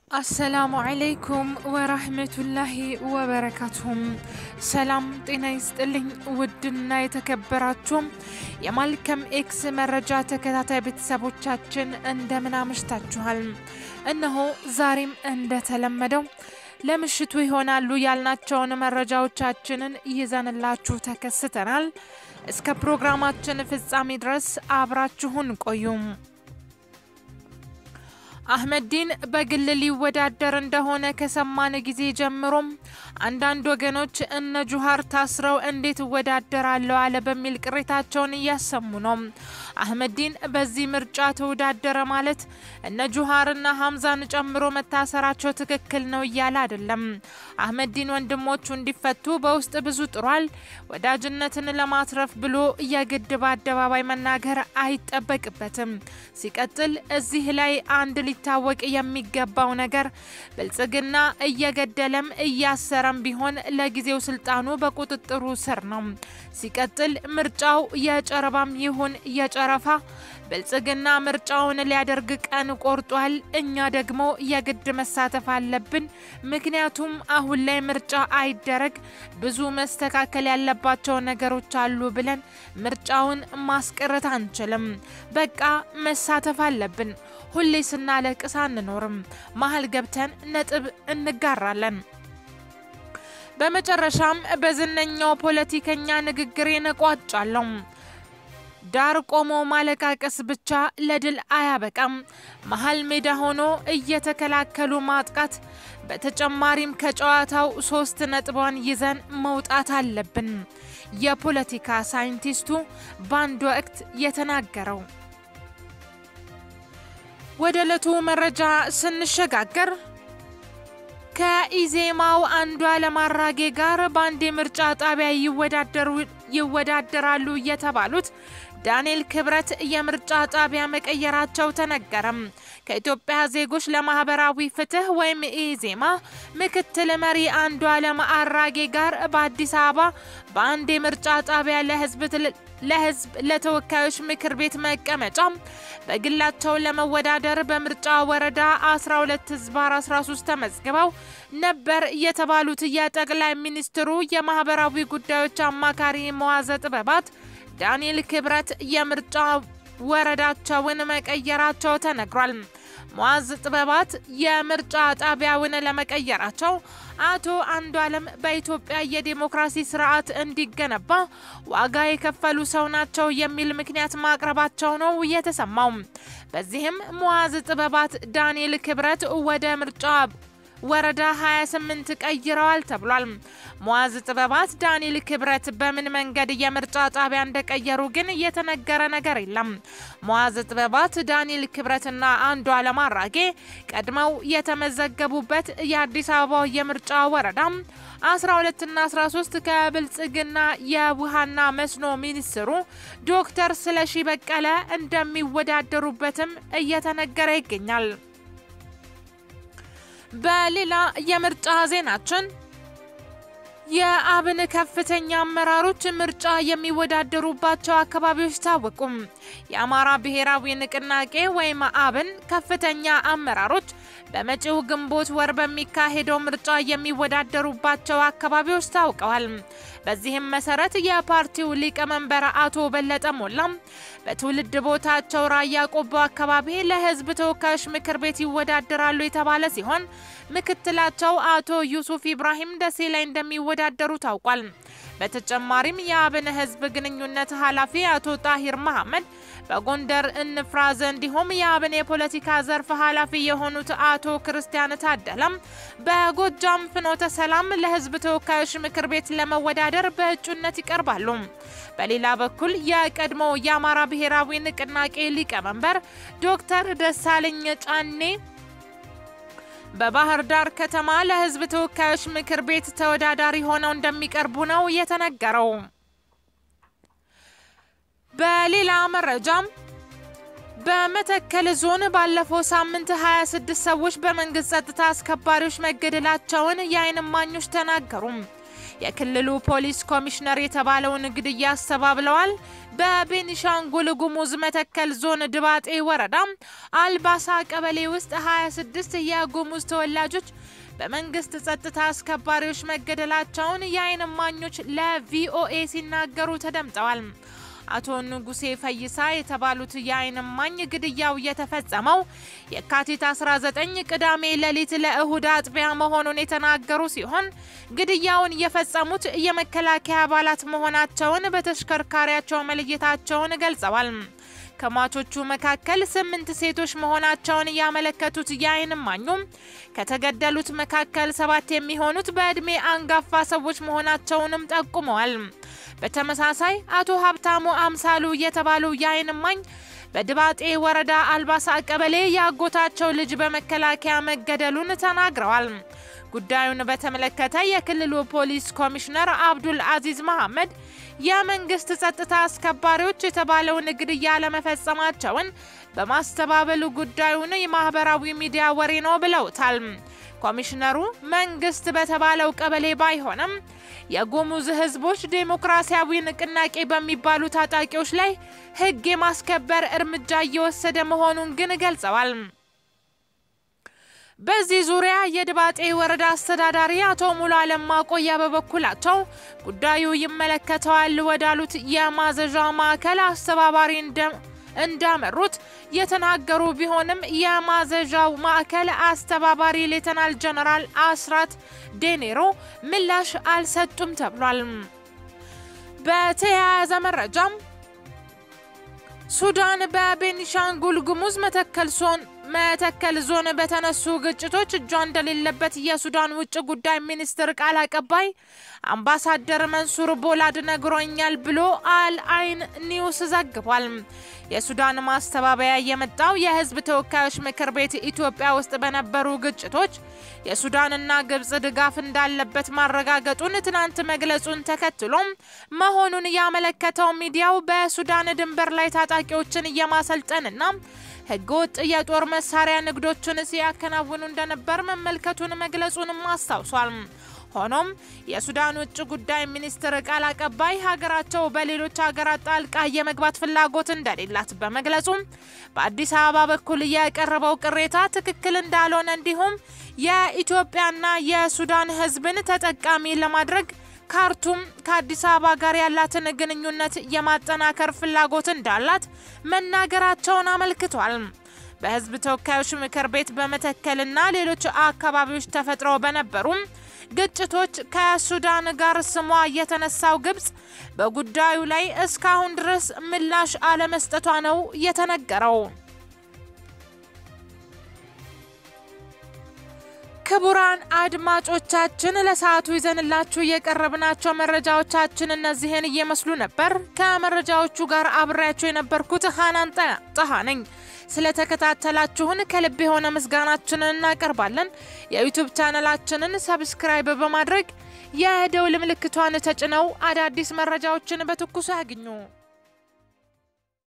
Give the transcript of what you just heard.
አሰላሙ አለይኩም ወራህመቱላሂ ወበረካቱሁም። ሰላም ጤና ይስጥልኝ። ውድና የተከበራችሁም የማልከም ኤክስ መረጃ ተከታታይ ቤተሰቦቻችን እንደምን አምሽታችኋል? እነሆ ዛሬም እንደተለመደው ለምሽቱ ይሆናሉ ያልናቸውን መረጃዎቻችንን ይዘንላችሁ ተከስተናል። እስከ ፕሮግራማችን ፍጻሜ ድረስ አብራችሁን ቆዩም። አህመዲን በግል ሊወዳደር እንደሆነ ከሰማን ጊዜ ጀምሮም አንዳንድ ወገኖች እነ ጁሃር ታስረው እንዴት እወዳደራለሁ አለ በሚል ቅሬታቸውን እያሰሙ ነው። አህመዲን በዚህ ምርጫ ተወዳደረ ማለት እነ ጁሃርና ሀምዛን ጨምሮ መታሰራቸው ትክክል ነው እያለ አይደለም። አህመዲን ወንድሞቹ እንዲፈቱ በውስጥ ብዙ ጥሯል። ወዳጅነትን ለማትረፍ ብሎ የግድ በአደባባይ መናገር አይጠበቅበትም። ሲቀጥል እዚህ ላይ አንድ ሊታወቅ የሚገባው ነገር ብልጽግና እየገደለም እያሰረም ቢሆን ለጊዜው ስልጣኑ በቁጥጥሩ ስር ነው። ሲቀጥል ምርጫው የጨረባም ይሁን የጨረፋ ብልጽግና ምርጫውን ሊያደርግ ቀን ቆርጧል። እኛ ደግሞ የግድ መሳተፍ አለብን። ምክንያቱም አሁን ላይ ምርጫ አይደረግ ብዙ መስተካከል ያለባቸው ነገሮች አሉ ብለን ምርጫውን ማስቀረት አንችልም። በቃ መሳተፍ አለብን። ሁሌ ስናለቅስ አንኖርም። መሀል ገብተን ነጥብ እንጋራለን። በመጨረሻም በዝነኛው ፖለቲከኛ ንግግሬን እቋጫለሁ። ዳር ቆሞ ማለቃቀስ ብቻ ለድል አያበቃም። መሀል ሜዳ ሆኖ እየተከላከሉ ማጥቃት፣ በተጨማሪም ከጨዋታው ሶስት ነጥቧን ይዘን መውጣት አለብን። የፖለቲካ ሳይንቲስቱ በአንድ ወቅት የተናገረው። ወደ ዕለቱ መረጃ ስንሸጋገር ከኢዜማው አንዱዓለም አራጌ ጋር በአንድ የምርጫ ጣቢያ ይወዳደራሉ የተባሉት ዳንኤል ክብረት የምርጫ ጣቢያ መቀየራቸው ተነገረም። ከኢትዮጵያ ዜጎች ለማህበራዊ ፍትህ ወይም ኢዜማ ምክትል መሪ አንዱዓለም አራጌ ጋር በአዲስ አበባ በአንድ የምርጫ ጣቢያ ለህዝብ ለህዝብ ለተወካዮች ምክር ቤት መቀመጫ በግላቸው ለመወዳደር በምርጫ ወረዳ 12 ህዝባር 13 ተመዝግበው ነበር የተባሉት የጠቅላይ ሚኒስትሩ የማህበራዊ ጉዳዮች አማካሪ መዋዘ ጥበባት ዳንኤል ክብረት የምርጫ ወረዳቸውን መቀየራቸው ተነግሯል። መዋዝ ጥበባት የምርጫ ጣቢያውን ለመቀየራቸው አቶ አንዱዓለም በኢትዮጵያ የዴሞክራሲ ስርዓት እንዲገነባ ዋጋ የከፈሉ ሰው ናቸው የሚል ምክንያት ማቅረባቸው ነው የተሰማው። በዚህም መዋዝ ጥበባት ዳንኤል ክብረት ወደ ምርጫ ወረዳ 28 ቀይረዋል ተብሏል። መዋዝ ጥበባት ዳንኤል ክብረት በምን መንገድ የምርጫ ጣቢያ እንደቀየሩ ግን የተነገረ ነገር የለም። መዋዝ ጥበባት ዳንኤል ክብረትና አንዱዓለም አራጌ ቀድመው የተመዘገቡበት የአዲስ አበባው የምርጫ ወረዳ 12ና 13 ከብልጽግና የውሃና መስኖ ሚኒስትሩ ዶክተር ስለሺ በቀለ እንደሚወዳደሩበትም እየተነገረ ይገኛል። በሌላ የምርጫ ዜናችን የአብን ከፍተኛ አመራሮች ምርጫ የሚወዳደሩባቸው አካባቢዎች ታወቁም። የአማራ ብሔራዊ ንቅናቄ ወይም አብን ከፍተኛ አመራሮች በመጪው ግንቦት ወር በሚካሄደው ምርጫ የሚወዳደሩባቸው አካባቢዎች ታውቀዋል። በዚህም መሰረት የፓርቲው ሊቀመንበር አቶ በለጠ ሞላም በትውልድ ቦታቸው ራያ ቆቦ አካባቢ ለሕዝብ ተወካዮች ምክር ቤት ይወዳደራሉ የተባለ ሲሆን ምክትላቸው አቶ ዩሱፍ ኢብራሂም ደሴ ላይ እንደሚወዳደሩ ታውቋል። በተጨማሪም የአብን ህዝብ ግንኙነት ኃላፊ አቶ ጣሂር መሐመድ በጎንደር እንፍራዘ እንዲሁም የአብን የፖለቲካ ዘርፍ ኃላፊ የሆኑት አቶ ክርስቲያን ታደለም በጎጃም ፍኖተ ሰላም ለህዝብ ተወካዮች ምክር ቤት ለመወዳደር በእጩነት ይቀርባሉ። በሌላ በኩል የቀድሞ የአማራ ብሔራዊ ንቅናቄ ሊቀመንበር ዶክተር ደሳለኝ ጫኔ በባህር ዳር ከተማ ለህዝብ ተወካዮች ምክር ቤት ተወዳዳሪ ሆነው እንደሚቀርቡ ነው የተነገረው። በሌላ መረጃም በመተከል ዞን ባለፈው ሳምንት 26 ሰዎች በመንግስት ጸጥታ አስከባሪዎች መገደላቸውን የዓይን እማኞች ተናገሩ። የክልሉ ፖሊስ ኮሚሽነር የተባለውን ግድያ አስተባብለዋል። በቤኒሻንጉል ጉሙዝ መተከል ዞን ድባጤ ወረዳ አልባሳ ቀበሌ ውስጥ 26 የጉሙዝ ተወላጆች በመንግስት ጸጥታ አስከባሪዎች መገደላቸውን የዓይን እማኞች ለቪኦኤ ሲናገሩ ተደምጠዋል። አቶ ንጉሴ ፈይሳ የተባሉት የዓይን እማኝ ግድያው የተፈጸመው የካቲት 19 ቅዳሜ ሌሊት ለእሁድ አጥቢያ መሆኑን የተናገሩ ሲሆን ግድያውን የፈጸሙት የመከላከያ አባላት መሆናቸውን በተሽከርካሪያቸው መለየታቸውን ገልጸዋል። ከሟቾቹ መካከል ስምንት ሴቶች መሆናቸውን ያመለከቱት የዓይን እማኙም ከተገደሉት መካከል ሰባት የሚሆኑት በዕድሜ አንጋፋ ሰዎች መሆናቸውንም ጠቁመዋል። በተመሳሳይ አቶ ሀብታሙ አምሳሉ የተባሉ የዓይን እማኝ በድባጤ ወረዳ አልባሳ ቀበሌ የአጎታቸው ልጅ በመከላከያ መገደሉን ተናግረዋል። ጉዳዩን በተመለከተ የክልሉ ፖሊስ ኮሚሽነር አብዱል አዚዝ መሐመድ የመንግስት ጸጥታ አስከባሪዎች የተባለውን ግድያ ለመፈጸማቸውን በማስተባበሉ ጉዳዩን የማህበራዊ ሚዲያ ወሬ ነው ብለውታል። ኮሚሽነሩ መንግስት በተባለው ቀበሌ ባይሆንም የጉሙዝ ህዝቦች ዴሞክራሲያዊ ንቅናቄ በሚባሉ ታጣቂዎች ላይ ህግ የማስከበር እርምጃ እየወሰደ መሆኑን ግን ገልጸዋል። በዚህ ዙሪያ የድባጤ ወረዳ አስተዳዳሪ አቶ ሙሉ አለም ማቆያ በበኩላቸው ጉዳዩ ይመለከተዋል ወዳሉት የማዘዣ ማዕከል አስተባባሪ እንዳመሩት የተናገሩ ቢሆንም የማዘዣው ማዕከል አስተባባሪ ሌተናል ጀነራል አስራት ዴኔሮ ምላሽ አልሰጡም ተብሏል። በተያያዘ መረጃም ሱዳን በቤኒሻንጉል ጉሙዝ መተከል ዞን መተከል ዞን በተነሱ ግጭቶች እጇ እንደሌለበት የሱዳን ውጭ ጉዳይ ሚኒስትር ቃል አቀባይ አምባሳደር መንሱር ቦላድ ነግሮኛል ብሎ አል አይን ኒውስ ዘግቧል። የሱዳን ማስተባበያ የመጣው የህዝብ ተወካዮች ምክር ቤት ኢትዮጵያ ውስጥ በነበሩ ግጭቶች የሱዳንና ግብጽ ድጋፍ እንዳለበት ማረጋገጡን ትናንት መግለጹን ተከትሎም መሆኑን ያመለከተው ሚዲያው በሱዳን ድንበር ላይ ታጣቂዎችን እየማሰልጠንና ህገወጥ የጦር መሳሪያ ንግዶችን ሲያከናውኑ እንደነበር መመልከቱን መግለጹንም አስታውሷል። ሆኖም የሱዳን ውጭ ጉዳይ ሚኒስትር ቃል አቀባይ ሀገራቸው በሌሎች ሀገራት ጣልቃ የመግባት ፍላጎት እንደሌላት በመግለጹም በአዲስ አበባ በኩል የቀረበው ቅሬታ ትክክል እንዳልሆነ እንዲሁም የኢትዮጵያና የሱዳን ህዝብን ተጠቃሚ ለማድረግ ካርቱም ከአዲስ አበባ ጋር ያላትን ግንኙነት የማጠናከር ፍላጎት እንዳላት መናገራቸውን አመልክቷል። በህዝብ ተወካዮች ምክር ቤት በመተከልና ሌሎች አካባቢዎች ተፈጥረው በነበሩም ግጭቶች ከሱዳን ጋር ስሟ የተነሳው ግብጽ በጉዳዩ ላይ እስካሁን ድረስ ምላሽ አለመስጠቷ ነው የተነገረው። ክቡራን አድማጮቻችን ለሰዓቱ ይዘንላችሁ የቀረብናቸው መረጃዎቻችን እነዚህን እየመስሉ ነበር። ከመረጃዎቹ ጋር አብሬያችሁ የነበርኩት ሀናን ጠሃ ነኝ። ስለተከታተላችሁን ከልብ የሆነ ምስጋናችንን እናቀርባለን። የዩቱብ ቻነላችንን ሰብስክራይብ በማድረግ የደውል ምልክቷን ተጭነው አዳዲስ መረጃዎችን በትኩሱ ያግኙ።